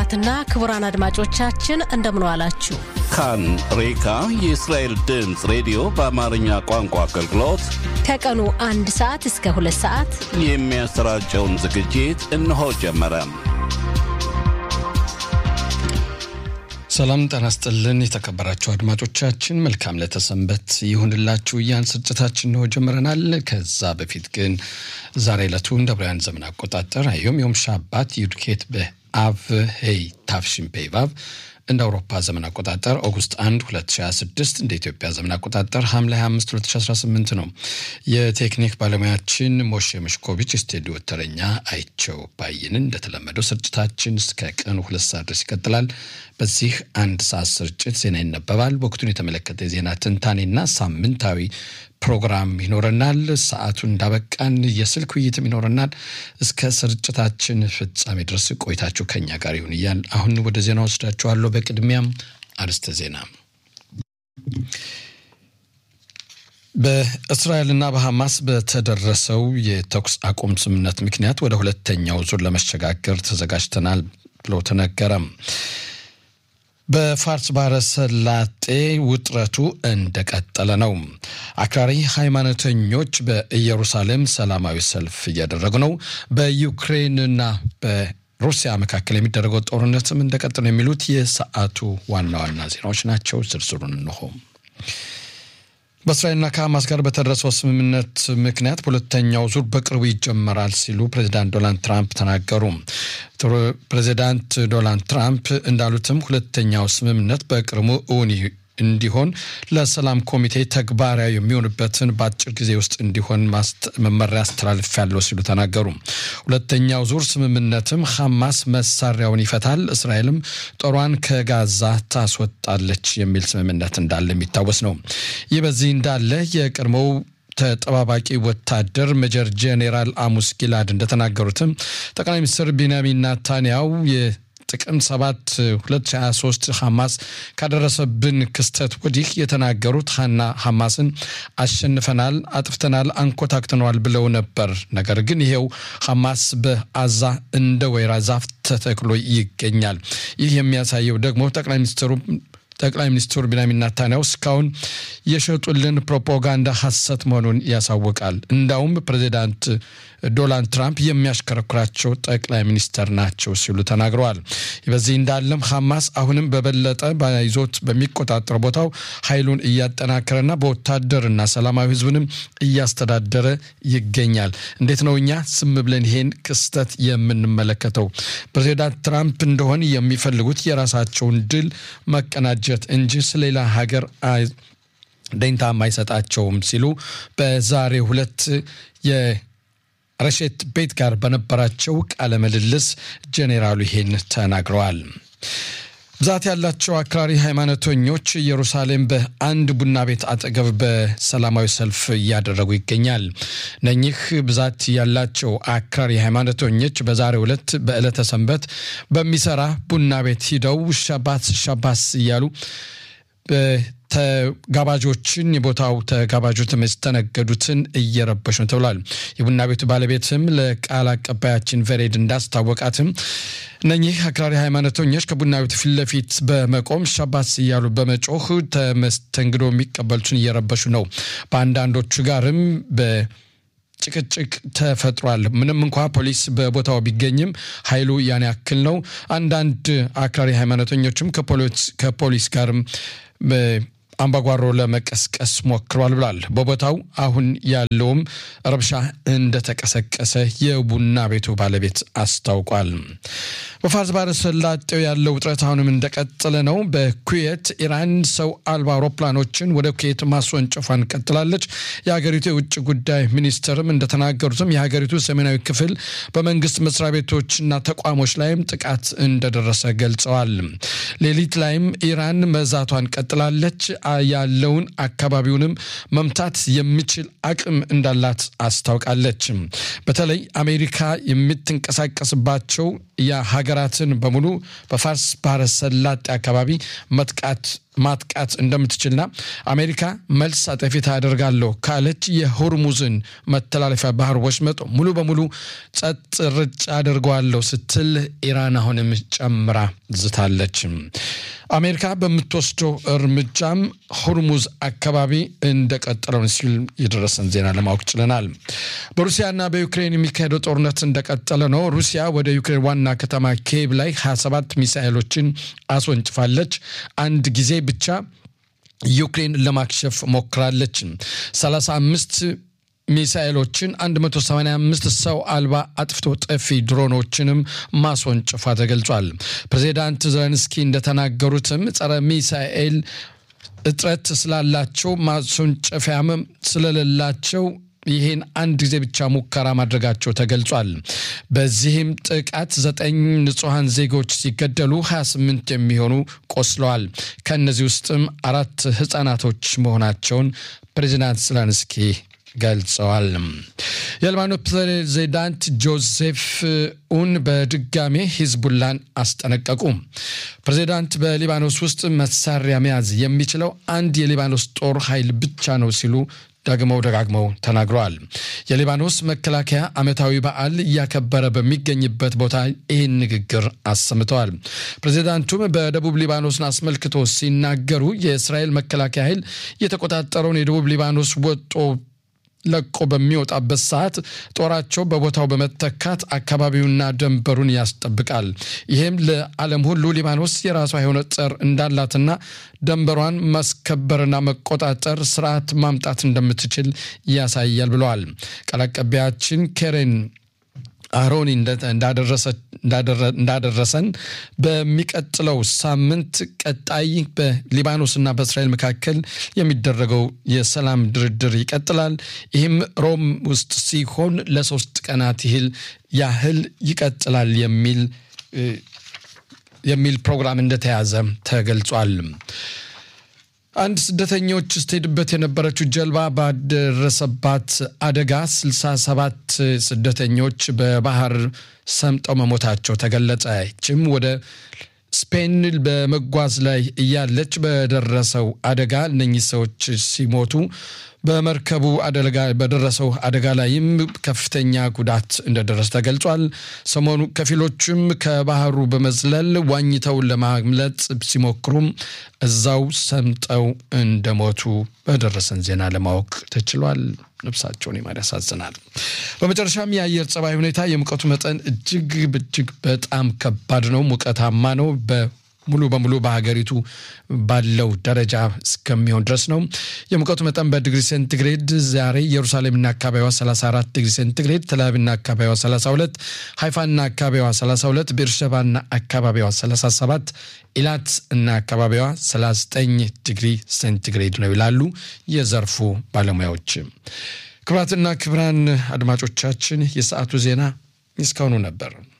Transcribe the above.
ክቡራትና ክቡራን አድማጮቻችን እንደምን ዋላችሁ። ካን ሬካ የእስራኤል ድምፅ ሬዲዮ በአማርኛ ቋንቋ አገልግሎት ከቀኑ አንድ ሰዓት እስከ ሁለት ሰዓት የሚያሰራጨውን ዝግጅት እነሆ ጀመረ። ሰላም ጤና ይስጥልን። የተከበራችሁ አድማጮቻችን መልካም ለተሰንበት ይሁንላችሁ እያን ስርጭታችን ነው ጀምረናል። ከዛ በፊት ግን ዛሬ ዕለቱ እንደ ብርያን ዘመን አቆጣጠር አዮም ዮም ሻባት ዩድኬት በአቭ ሄይ ታፍሽን ፔቫቭ እንደ አውሮፓ ዘመን አቆጣጠር ኦጉስት 1 2026 እንደ ኢትዮጵያ ዘመን አቆጣጠር ሐምሌ 25 2018 ነው። የቴክኒክ ባለሙያችን ሞሼ መሽኮቪች፣ ስቱዲዮ ተረኛ አይቸው ባይንን። እንደተለመደው ስርጭታችን እስከ ቀኑ ሁለት ሰዓት ድረስ ይቀጥላል። በዚህ አንድ ሰዓት ስርጭት ዜና ይነበባል። ወቅቱን የተመለከተ የዜና ትንታኔና ሳምንታዊ ፕሮግራም ይኖረናል። ሰዓቱ እንዳበቃን የስልክ ውይይትም ይኖረናል። እስከ ስርጭታችን ፍጻሜ ድረስ ቆይታችሁ ከኛ ጋር ይሁን እያል አሁን ወደ ዜና ወስዳችኋለሁ። በቅድሚያም አርዕስተ ዜና በእስራኤልና በሐማስ በተደረሰው የተኩስ አቁም ስምምነት ምክንያት ወደ ሁለተኛው ዙር ለመሸጋገር ተዘጋጅተናል ብሎ ተነገረም። በፋርስ ባህረ ሰላጤ ውጥረቱ እንደቀጠለ ነው። አክራሪ ሃይማኖተኞች በኢየሩሳሌም ሰላማዊ ሰልፍ እያደረጉ ነው። በዩክሬንና በሩሲያ መካከል የሚደረገው ጦርነትም እንደቀጠለ ነው። የሚሉት የሰዓቱ ዋና ዋና ዜናዎች ናቸው። ዝርዝሩን እንሆ። በእስራኤልና ከሐማስ ጋር በተደረሰው ስምምነት ምክንያት በሁለተኛው ዙር በቅርቡ ይጀመራል ሲሉ ፕሬዚዳንት ዶናልድ ትራምፕ ተናገሩ። ፕሬዚዳንት ዶናልድ ትራምፕ እንዳሉትም ሁለተኛው ስምምነት በቅርቡ እውን እንዲሆን ለሰላም ኮሚቴ ተግባራዊ የሚሆንበትን በአጭር ጊዜ ውስጥ እንዲሆን መመሪያ አስተላልፌያለሁ ሲሉ ተናገሩ። ሁለተኛው ዙር ስምምነትም ሐማስ መሳሪያውን ይፈታል፣ እስራኤልም ጦሯን ከጋዛ ታስወጣለች የሚል ስምምነት እንዳለ የሚታወስ ነው። ይህ በዚህ እንዳለ የቀድሞው ተጠባባቂ ወታደር ሜጀር ጄኔራል አሙስ ጊላድ እንደተናገሩትም ጠቅላይ ሚኒስትር ቢንያሚን ናታንያው ጥቅምት 7 2023 ሐማስ ካደረሰብን ክስተት ወዲህ የተናገሩት ሀና ሐማስን አሸንፈናል፣ አጥፍተናል፣ አንኮታክተነዋል ብለው ነበር። ነገር ግን ይሄው ሐማስ በአዛ እንደ ወይራ ዛፍ ተተክሎ ይገኛል። ይህ የሚያሳየው ደግሞ ጠቅላይ ሚኒስትሩ ጠቅላይ ሚኒስትሩ ቢንያሚን ናታንያሁ እስካሁን የሸጡልን ፕሮፓጋንዳ ሐሰት መሆኑን ያሳውቃል። እንዳውም ፕሬዚዳንት ዶናልድ ትራምፕ የሚያሽከረክራቸው ጠቅላይ ሚኒስተር ናቸው ሲሉ ተናግረዋል። በዚህ እንዳለም ሐማስ አሁንም በበለጠ ይዞት በሚቆጣጠር ቦታው ኃይሉን እያጠናከረና በወታደርና ሰላማዊ ሕዝብንም እያስተዳደረ ይገኛል። እንዴት ነው እኛ ዝም ብለን ይሄን ክስተት የምንመለከተው? ፕሬዚዳንት ትራምፕ እንደሆን የሚፈልጉት የራሳቸውን ድል መቀናጀት እንጂ ስለሌላ ሀገር ደንታም አይሰጣቸውም ሲሉ በዛሬ ሁለት የረሼት ቤት ጋር በነበራቸው ቃለ ምልልስ ጄኔራሉ ይሄን ተናግረዋል። ብዛት ያላቸው አክራሪ ሃይማኖተኞች ኢየሩሳሌም በአንድ ቡና ቤት አጠገብ በሰላማዊ ሰልፍ እያደረጉ ይገኛል። እነኚህ ብዛት ያላቸው አክራሪ ሃይማኖተኞች በዛሬው ዕለት በዕለተ ሰንበት በሚሰራ ቡና ቤት ሂደው ሻባት ሻባስ እያሉ ተጋባዦችን የቦታው ተጋባዦች የተስተነገዱትን እየረበሹ ነው ተብሏል። የቡና ቤቱ ባለቤትም ለቃል አቀባያችን ቨሬድ እንዳስታወቃትም እነኚህ አክራሪ ሃይማኖተኞች ከቡና ቤቱ ፊት ለፊት በመቆም ሻባስ እያሉ በመጮህ ተመስተንግዶ የሚቀበሉትን እየረበሹ ነው። በአንዳንዶቹ ጋርም በ ጭቅጭቅ ተፈጥሯል። ምንም እንኳ ፖሊስ በቦታው ቢገኝም ኃይሉ ያን ያክል ነው። አንዳንድ አክራሪ ሃይማኖተኞችም ከፖሊስ ጋርም አምባጓሮ ለመቀስቀስ ሞክሯል ብሏል። በቦታው አሁን ያለውም ረብሻ እንደተቀሰቀሰ የቡና ቤቱ ባለቤት አስታውቋል። በፋርስ ባህረ ሰላጤው ያለው ውጥረት አሁንም እንደቀጠለ ነው። በኩዌት ኢራን ሰው አልባ አውሮፕላኖችን ወደ ኩዌት ማስወንጨፏን ቀጥላለች። የሀገሪቱ የውጭ ጉዳይ ሚኒስትርም እንደተናገሩትም የሀገሪቱ ሰሜናዊ ክፍል በመንግስት መስሪያ ቤቶችና ተቋሞች ላይም ጥቃት እንደደረሰ ገልጸዋል። ሌሊት ላይም ኢራን መዛቷን ቀጥላለች። ያለውን አካባቢውንም መምታት የሚችል አቅም እንዳላት አስታውቃለች። በተለይ አሜሪካ የምትንቀሳቀስባቸው የሀገራትን በሙሉ በፋርስ ባህረ ሰላጤ አካባቢ መጥቃት ማጥቃት እንደምትችልና አሜሪካ መልስ አጠፊታ አደርጋለሁ ካለች የሆርሙዝን መተላለፊያ ባህር ወሽመጥ ሙሉ በሙሉ ጸጥ ርጭ አደርገዋለሁ ስትል ኢራን አሁንም ጨምራ ዝታለች። አሜሪካ በምትወስደው እርምጃም ሆርሙዝ አካባቢ እንደቀጠለው ሲል የደረሰን ዜና ለማወቅ ችለናል። በሩሲያና በዩክሬን የሚካሄደው ጦርነት እንደቀጠለ ነው። ሩሲያ ወደ ዩክሬን ዋና ከተማ ኬቭ ላይ 27 ሚሳኤሎችን አስወንጭፋለች። አንድ ጊዜ ብቻ ዩክሬን ለማክሸፍ ሞክራለች። 35 ሚሳኤሎችን 185 ሰው አልባ አጥፍቶ ጠፊ ድሮኖችንም ማስወንጭፏ ተገልጿል። ፕሬዚዳንት ዘለንስኪ እንደተናገሩትም ጸረ ሚሳኤል እጥረት ስላላቸው ማስወንጨፊያም ስለሌላቸው ይህን አንድ ጊዜ ብቻ ሙከራ ማድረጋቸው ተገልጿል። በዚህም ጥቃት ዘጠኝ ንጹሐን ዜጎች ሲገደሉ 28 የሚሆኑ ቆስለዋል። ከእነዚህ ውስጥም አራት ህጻናቶች መሆናቸውን ፕሬዚዳንት ዘለንስኪ ገልጸዋል። የሊባኖስ ፕሬዚዳንት ጆሴፍ ኡን በድጋሜ ሂዝቡላን አስጠነቀቁ። ፕሬዚዳንት በሊባኖስ ውስጥ መሳሪያ መያዝ የሚችለው አንድ የሊባኖስ ጦር ኃይል ብቻ ነው ሲሉ ደግመው ደጋግመው ተናግረዋል። የሊባኖስ መከላከያ ዓመታዊ በዓል እያከበረ በሚገኝበት ቦታ ይህን ንግግር አሰምተዋል። ፕሬዚዳንቱም በደቡብ ሊባኖስን አስመልክቶ ሲናገሩ የእስራኤል መከላከያ ኃይል የተቆጣጠረውን የደቡብ ሊባኖስ ወጦ ለቆ በሚወጣበት ሰዓት ጦራቸው በቦታው በመተካት አካባቢውና ደንበሩን ያስጠብቃል። ይህም ለዓለም ሁሉ ሊባኖስ የራሷ የሆነ ጸር እንዳላትና ደንበሯን ማስከበርና መቆጣጠር ስርዓት ማምጣት እንደምትችል ያሳያል ብለዋል። ቃል አቀባያችን ኬሬን አሮኒ እንዳደረሰን በሚቀጥለው ሳምንት ቀጣይ በሊባኖስና በእስራኤል መካከል የሚደረገው የሰላም ድርድር ይቀጥላል። ይህም ሮም ውስጥ ሲሆን ለሶስት ቀናት ይህል ያህል ይቀጥላል የሚል የሚል ፕሮግራም እንደተያዘ ተገልጿል። አንድ ስደተኞች ስትሄድበት የነበረችው ጀልባ ባደረሰባት አደጋ 67 ስደተኞች በባህር ሰምጠው መሞታቸው ተገለጸ። ይህችም ወደ ስፔን በመጓዝ ላይ እያለች በደረሰው አደጋ እነኚህ ሰዎች ሲሞቱ በመርከቡ አደጋ በደረሰው አደጋ ላይም ከፍተኛ ጉዳት እንደደረሰ ተገልጿል። ሰሞኑ ከፊሎችም ከባህሩ በመዝለል ዋኝተው ለማምለጥ ሲሞክሩም እዛው ሰምጠው እንደሞቱ በደረሰን ዜና ለማወቅ ተችሏል። ነፍሳቸውን ይማር ያሳዝናል። በመጨረሻም የአየር ጸባይ ሁኔታ የሙቀቱ መጠን እጅግ እጅግ በጣም ከባድ ነው። ሙቀታማ ነው። ሙሉ በሙሉ በሀገሪቱ ባለው ደረጃ እስከሚሆን ድረስ ነው። የሙቀቱ መጠን በዲግሪ ሴንቲግሬድ ዛሬ ኢየሩሳሌምና አካባቢዋ 34 ዲግሪ ሴንቲግሬድ፣ ተላቪቭና አካባቢዋ 32፣ ሃይፋና አካባቢዋ 32፣ ቤርሸባና አካባቢዋ 37፣ ኢላት እና አካባቢዋ 39 ዲግሪ ሴንቲግሬድ ነው ይላሉ የዘርፉ ባለሙያዎች። ክቡራትና ክቡራን አድማጮቻችን የሰዓቱ ዜና እስካሁኑ ነበር።